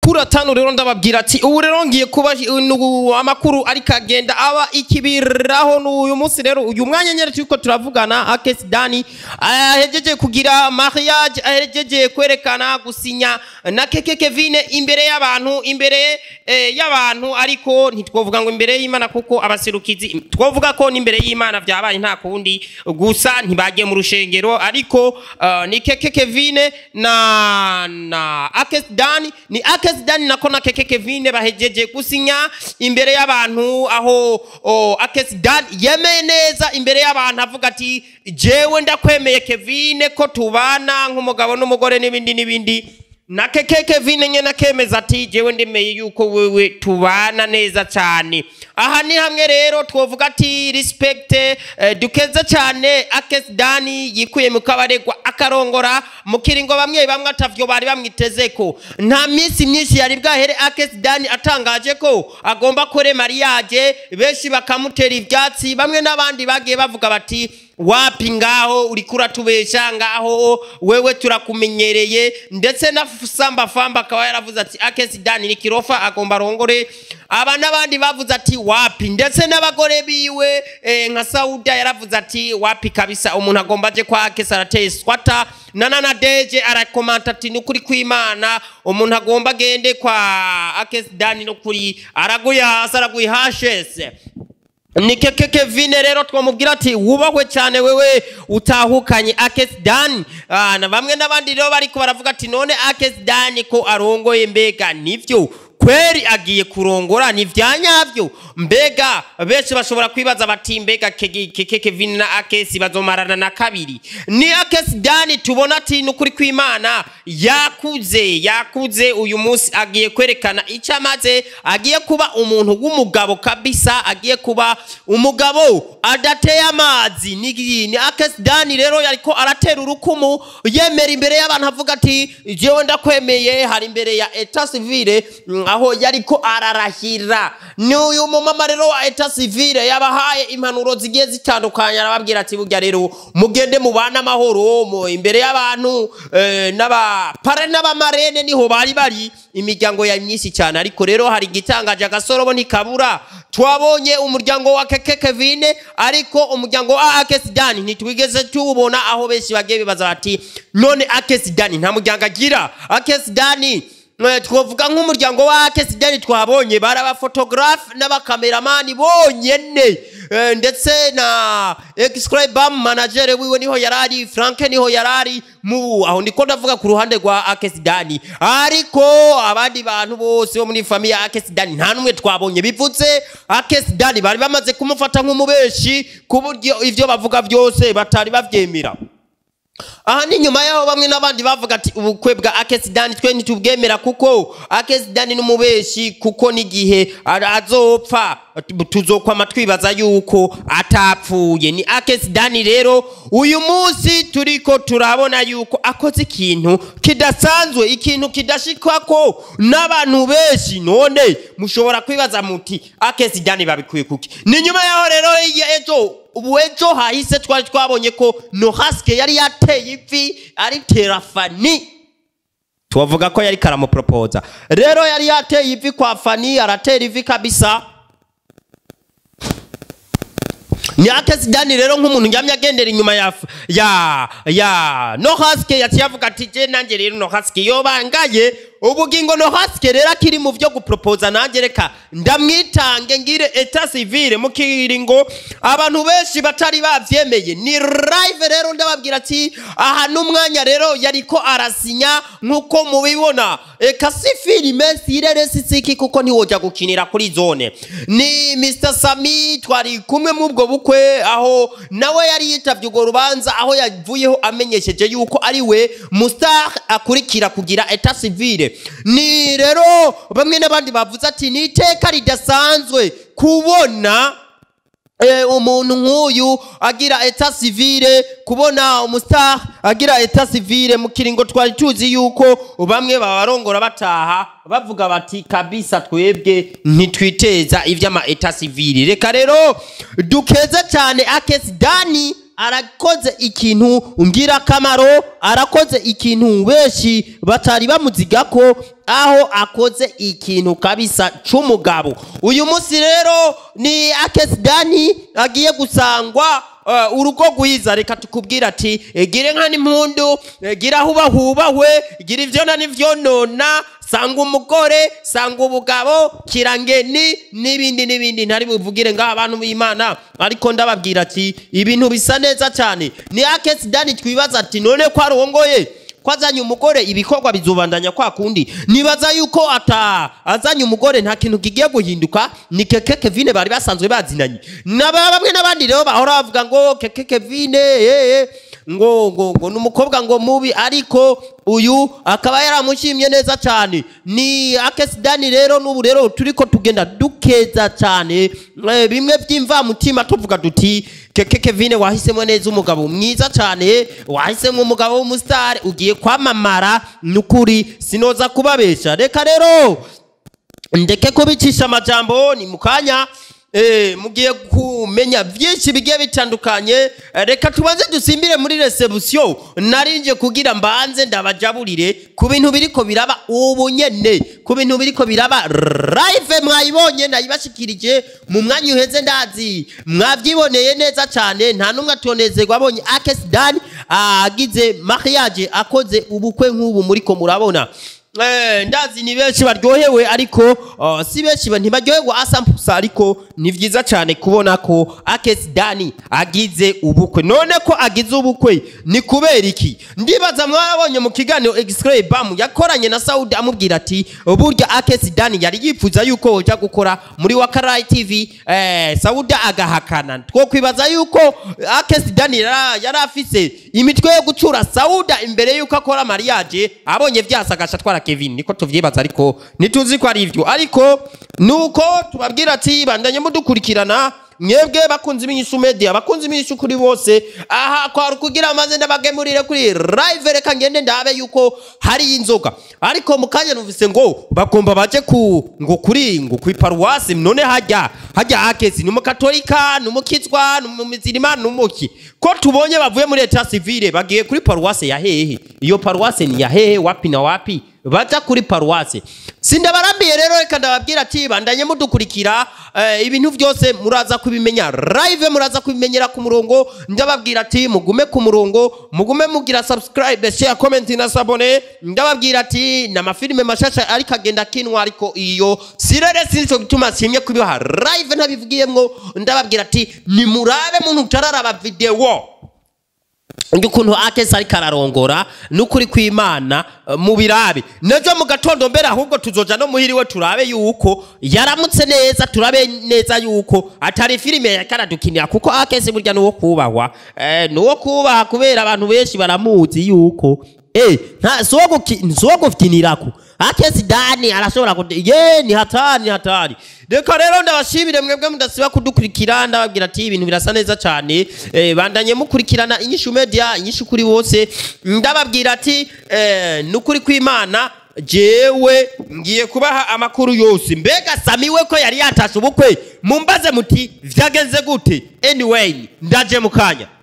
amakuru atanu rero ndababwira ati ubu rero ngiye kuba nu- amakuru ariko agenda aba ikibiraho n'uyu munsi rero uyu mwanya nyine turiko turavugana akesi dani ahejeje kugira mariage ahejeje kwerekana gusinya na keke kevine imbere y'abantu imbere eh, y'abantu ariko ntitwovuga ngo imbere y'imana kuko abaserukizi twovuga ko n'imbere y'imana vyabaye nta kundi gusa ntibagiye mu rushengero ariko uh, ni keke kevine na na akes dani ni akes dani nako na keke kevine bahejeje gusinya imbere y'abantu aho oh, akes dani yemeye neza imbere y'abantu avuga ati jewe ndakwemeye kevine ko tubana nk'umugabo n'umugore n'ibindi n'ibindi na keke kevine nyene akemeza ati jewe ndemeye yuko wewe tubana neza cyane aha ni hamwe rero twovuga ati respect eh, dukeze cyane akes dani yikuye mu kabaregwa akarongora mu kiringo bamwe bamwe atavyo bari bamwitezeko nta minsi myinshi yari bwahere akes dani atangaje ko agomba kore mariage benshi bakamutera ivyatsi bamwe n'abandi bagiye bavuga bati wapi ngaho uriko uratubesha ngaho wewe turakumenyereye ndetse na samba famba akaba yaravuze ati akesi dani ni kirofa agomba arongore aba n'abandi bavuze ati wapi ndetse n'abagore biwe eh, nka sauda yaravuze ati wapi kabisa umuntu agomba aje kwa akesi arateye swata na nana deje arakomanta ati ni ukuri kw'imana umuntu agomba agende kwa akesi dani no kuri araguye hasi araguye hashese ni keke kevine rero twamubwira ati wubahwe cyane wewe utahukanye akesi dani Ah, na bamwe n'abandi rero bariko baravuga ati none akesi dani ko arongoye mbega nivyo kweri agiye kurongora ni vya nyavyo mbega benshi bashobora kwibaza bati mbega keke keke kevine na akesi bazomarana na kabiri ni akesi dani tubona ati nukuri kw'imana yakuze yakuze uyu munsi agiye kwerekana icyo amaze agiye kuba umuntu w'umugabo kabisa agiye kuba umugabo adateye amazi ni ni akesi dani rero yariko aratera urukumu yemera imbere y'abantu avuga ati jewe ndakwemeye hari imbere ya eta civile mm, aho yariko ararahira ni uyu mumama rero wa eta civile yabahaye impanuro zigiye zitandukanye arababwira ati burya rero mugende mubane amahoro mu imbere y'abantu eh, n'abapare n'abamarene niho bari bari imiryango ya myinshi cyane ariko rero hari igitangaje agasorobo ntikabura twabonye umuryango wa keke kevine ariko umuryango wa akesidani ntitwigeze tuwubona aho benshi bagiye bibaza bati none akesidani nta muryango agira akesidani Eh, twavuga nk'umuryango wa akesidani twabonye bari abafotogarafe n'abakameramani bonyene Eh, ndetse na exclibam manager wiwe niho yarari franke niho yarari mu aho ndiko ndavuga ku ruhande rwa akesidani ariko abandi bantu bose bo muri famiye ya akesidani nta n'umwe twabonye bivutse akesidani bari bamaze kumufata nk'umubeshi ku buryo ivyo bavuga byose batari bavyemera aha ni nyuma yaho bamwe n'abandi bavuga ati ubukwe bwa akesidani twe ntitubwemera kuko akesidani n'umubeshi kuko n'igihe ara- azopfa tuzokwama twibaza yuko atapfuye ni akesidani rero uyu munsi turiko turabona yuko akoze ikintu kidasanzwe ikintu kidashikwako n'abantu benshi none mushobora kwibaza muti akesidani babikuye kuki ni nyuma yaho rero ya ejo ubu ejo hahise twari twabonye ko nohaske yari yateye ivi ari terafani tubavuga ko yari karamupropoza rero yari yateye ivi kwa fani aratera ivi kabisa ni akesidani rero nk'umuntu njyamye agendera inyuma ya ya ya nohaske yaciye avuga ati je nanjye rero nohaske yobangaye ubugingo nohaske rero akiri mu vyo gupropoza nanjye reka ndamwitange ngire eta civile mu kiringo abantu benshi batari bavyemeye ni live rero ndababwira ati aha n'umwanya rero yariko arasinya nk'uko mubibona eka si filime sirere sisiki kuko ntiwoja gukinira kuri zone ni Mr Sami twari kumwe mu ubwo bukwe aho nawe yari yitavye urwo rubanza aho yavuyeho amenyesheje yuko ari we mustar akurikira kugira eta civile ni rero bamwe n'abandi bavuze ati ni iteka ridasanzwe kubona Eh, umuntu nk'uyu agira eta civile kubona umustar agira eta civile mu kiringo twari tuzi yuko bamwe babarongora bataha bavuga bati kabisa twebwe ntitwiteza ivy'ama eta civile reka rero dukeze cyane akesi dani arakoze ikintu ngirakamaro arakoze ikintu benshi batari bamuziga ko aho akoze ikintu kabisa c'umugabo uyu munsi rero ni akesidani agiye gusangwa uh, urugo rwiza reka tukubwira ati eh, gire nka n'impundu eh, gira hubahubahwe gira ivyo na n'ivyonona sanga umugore sanga ubugabo kirangeni n'ibindi n'ibindi ntari buvugire ngaho abantu b'imana ariko ndababwira ati ibintu bisa neza cyane ni akesidani twibaza ati none ko arongoye ko azanye umugore ibikorwa bizubandanya kwa kundi nibaza yuko ata azanye umugore nta kintu kigiye guhinduka ni keke kevine bari basanzwe bazinanye naba bamwe n'abandi rero bahora bavuga ngo keke kevine eh, eh, ngo ngo ngo ni umukobwa ngo mubi ariko uyu akaba yaramushimye neza cyane ni akesidani rero n'ubu rero turiko tugenda dukeza cyane eh, bimwe by'imvamutima tuvuga duti keke kevine wahisemo neza umugabo mwiza cyane wahisemo umugabo w'umusitari ugiye kwamamara nukuri sinoza kubabesha reka rero ndeke kubicisha amajambo ni mu kanya eh, mugiye kumenya byinshi bigiye bitandukanye Eh, reka tubanze dusimbire muri resebusiyo narinje kugira mbanze ndabajaburire ku bintu biriko biraba ubu nyene ku bintu biriko biraba live mwayibonye ndayibashikirije mu mwanya uheze ndazi mwavyiboneye neza cyane nta numwe atonezerwa abonye akesidani agize mariage akoze ubukwe nk'ubu muriko murabona Eh, ndazi ni benshi baryohewe ariko uh, si benshi ba- ntibaryoherwa asampusa ariko ni vyiza cyane kubona ko Akesi Dani agize ubukwe none ko agize ubukwe ni kubera iki ndibaza mwabonye mu kiganiro X-Ray Bam yakoranye na Saudi amubwira ati burya Akesi Dani yari yifuza yuko hoja gukora muri Wakarai TV eh, Saudi agahakana two kwibaza yuko Akesi Dani yara- yari afise imitwe yo gucura Sauda imbere yuko akora mariage abonye vyasagasha twara Kevin niko tuvyibaza ariko ntituzi ko ari ivyo ariko nuko tubabwira ati bandanye mudukurikirana mwebwe bakunzi b'inyishu media bakunzi b'inyishu kuri bose aha kwari kugira amaze ndabagemurire kuri live reka ngende ndabe yuko hari inzoga ariko mu kanya numvise ngo bagomba baje ku ngo kuri ngo ku paruwasi none hajya hajya akesi ni umukatolika ni umukizwa ni umuzirima ni umuki ko tubonye bavuye muri leta civile bagiye kuri paruwasi ya hehe iyo paruwasi ni ya hehe wapi na wapi baja kuri paruwasi sindabarambiye rero reka ndababwira ati bandanye mudukurikira eh, ibintu byose muraza kubimenya live muraza kubimenyera ku murongo ndababwira ati mugume ku murongo mugume mugira subscribe share comment na sabone ndababwira ati n'amafilime mashasha ariko agenda kinwa ariko iyo sirere sinco gituma simye kubiha live ntabivugiyemwo ndababwira ati nimurabe muntu utararaba video ukuntu akesi ariko ararongora n'ukuri kw'imana eh, mu birabe nejo mu gatondo mbere ahubwo tuzoja no muhiriwe turabe yuko yaramutse neza turabe neza yuko atari filime yariko aradukinira kuko akesi burya nuwo kubahwa eh, nuwo kubaha kubera abantu benshi baramuzi yuko eh, nta si uwo guki- si uwo gukinirako akesi dani arashobora kude ye ni hatari ni hatari reka rero ndabashimire mwebwe mudasiba kudukurikira ndababwira ati ibintu birasa neza cyane eh, bandanye mukurikirana inyishu media inyishu kuri bose ndababwira ati eh, nukuri kw'imana jewe ngiye kubaha amakuru yose mbega samiwe ko yari yatashe ubukwe mumbaze muti vyagenze gute anyway ndaje mu kanya